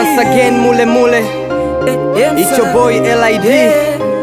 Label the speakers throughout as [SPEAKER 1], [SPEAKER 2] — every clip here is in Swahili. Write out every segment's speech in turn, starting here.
[SPEAKER 1] Once again mule mule It's your boy LID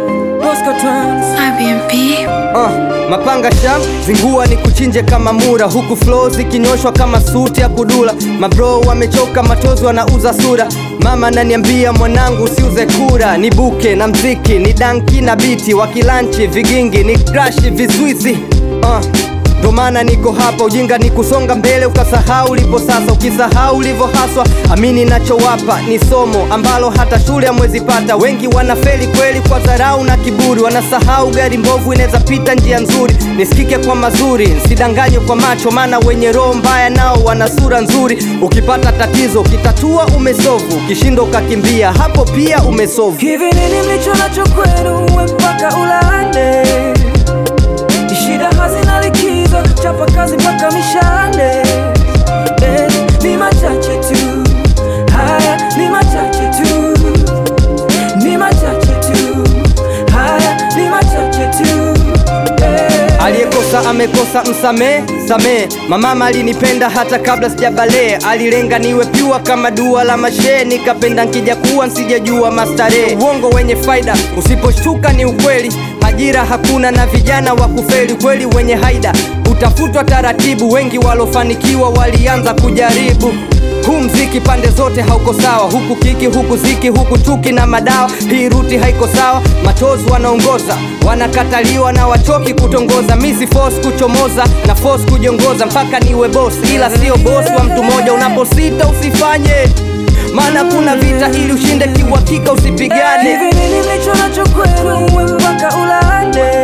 [SPEAKER 2] IBMP
[SPEAKER 1] uh, Mapanga sham zingua ni kuchinje kama mura Huku flow zikinyoshwa kama suti ya kudula Mabro wamechoka matozi wanauza sura Mama ananiambia mwanangu usiuze kura Ni buke na mziki ni danki na biti Wakilanchi vigingi ni krashi vizuizi uh. Ndo maana niko hapa, ujinga ni kusonga mbele ukasahau ulipo sasa. Ukisahau ulivyo haswa, amini nachowapa ni somo ambalo hata shule hamwezi pata. Wengi wanafeli kweli kwa dharau na kiburi, wanasahau gari mbovu inaweza pita njia nzuri. Nisikike kwa mazuri, nsidanganywe kwa macho, maana wenye roho mbaya nao wana sura nzuri. Ukipata tatizo ukitatua umesovu, ukishindwa ukakimbia, hapo pia umesovu.
[SPEAKER 3] Hivi nini mlicho nacho kwenu uwe mpaka ulale? Shida hazina likizo, chapa kazi mpaka mishale. Eh, ni machache tu, haya ni machache tu, ni machache tu, haya ni machache tu. Eh.
[SPEAKER 1] Aliyekosa amekosa, msamee samee. Mamama alinipenda hata kabla sijabalee, alilenga niwe pyua kama dua la mashe, nikapenda nkija kuwa nsijajua mastarehe. Uongo wenye faida usiposhtuka ni ukweli, ajira hakuna na vijana wa kufeli. Kweli wenye haida utafutwa taratibu, wengi walofanikiwa walianza kujaribu huu mziki pande zote hauko sawa, huku kiki, huku ziki, huku chuki na madawa. Hii ruti haiko sawa, matozi wanaongoza, wanakataliwa na wachoki kutongoza. Misi force kuchomoza na force kujiongoza, mpaka niwe boss, ila sio boss wa mtu mmoja. Unaposita usifanye, maana kuna vita, ili ushinde kiuhakika usipigane.
[SPEAKER 3] Hivi nini mlicho nacho kwenu uwe mpaka ulale?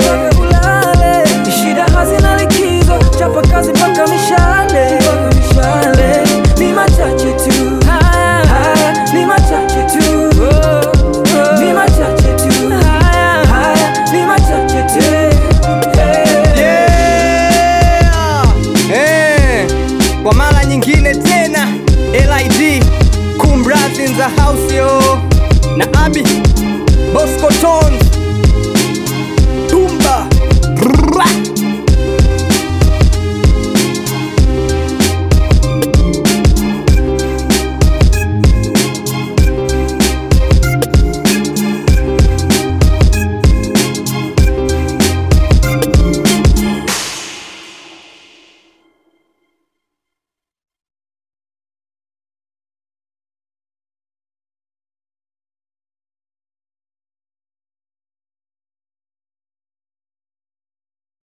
[SPEAKER 3] Shida hazina likizo, chapa kazi mpaka mishale. Ni machache tu, haya ni machache tu, ni machache tu, haya ni machache tu.
[SPEAKER 1] Yeah! Eh, kwa mara nyingine tena LID Kumbras in the house yo na Abi Bosco Tones